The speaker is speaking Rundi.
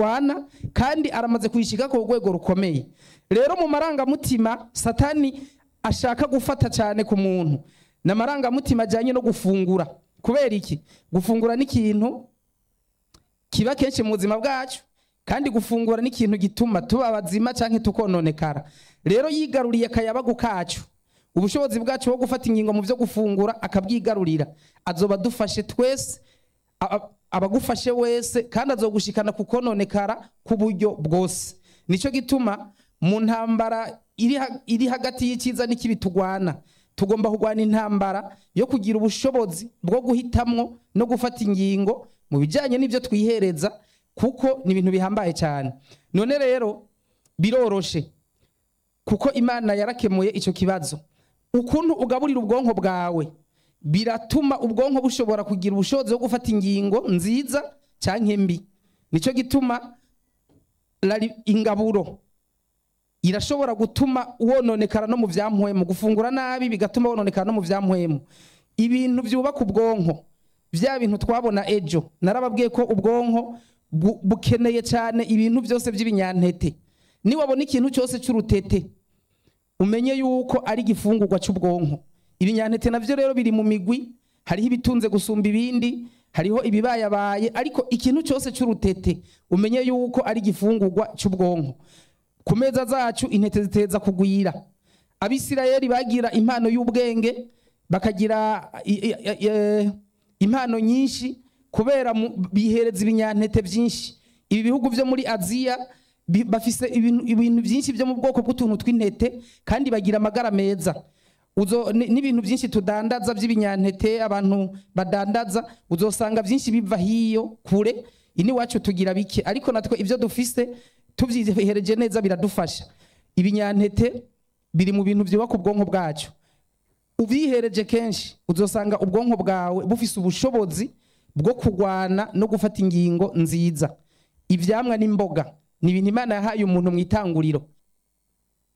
turwana kandi aramaze kuyishika ku rwego rukomeye rero mu marangamutima satani ashaka gufata cyane ku muntu ni amarangamutima ajyanye no gufungura kubera iki gufungura ni ikintu kiba kenshi mu buzima bwacu kandi gufungura ni ikintu gituma tuba abazima cyangwa tukononekara rero yigaruriye akayabagu kacu ubushobozi bwacu bwo gufata ingingo mu byo gufungura akabwigarurira azoba adufashe twese a- a- abagufashe wese kandi azogushikana ku kononekara ku buryo bwose nicyo gituma mu ntambara iri ha- iri hagati y'icyiza n'ikibi tugwana tugomba kurwana intambara yo kugira ubushobozi bwo guhitamwo no gufata ingingo mu bijyanye n'ibyo twihereza kuko ni ibintu bihambaye cyane none rero biroroshe kuko imana yarakemuye icyo kibazo ukuntu ugaburira ubwonko bwawe biratuma ubwonko bushobora kugira ubushobozi bwo gufata ingingo nziza cyangwa mbi nicyo gituma rari- ingaburo irashobora gutuma wononekara no mu byamuhemu gufungura nabi bigatuma wononekara no mu byamuhemu ibintu byubaka ubwonko bya bintu twabona ejo narababwiye ko ubwonko bu- bukeneye cyane ibintu byose by'ibinyantete niwabona ikintu cyose cy'urutete umenye yuko ari igifungurwa cy'ubwonko ibinyantete navyo rero biri mu migwi hariho ibitunze gusumba ibindi hariho ibibayabaye ariko ikintu cyose cy'urutete umenye yuko ari igifungurwa cy'ubwonko ku meza zacu intete ziteza kugwira abisirayeli bagira impano y'ubwenge bakagira i- i- i- eh, impano nyinshi kubera mu- bihereza ibinyantete byinshi ibi bihugu byo muri aziya bi- bafise ibintu ibintu byinshi byo mu bwoko bw'utuntu tw'intete kandi bagira amagara meza Uzo- ni- n'ibintu byinshi tudandaza by'ibinyantete abantu badandaza uzosanga byinshi biva hiyo kure ini wacu tugira bike ariko natwe ibyo dufise tubyihereje neza biradufasha ibinyantete biri mu bintu byubaka ubwonko bwacu ubyihereje kenshi uzosanga ubwonko bwawe bufise ubushobozi bwo kurwana no gufata ingingo nziza ivyamwa n'imboga ni ibintu imana yahaye umuntu mu itanguriro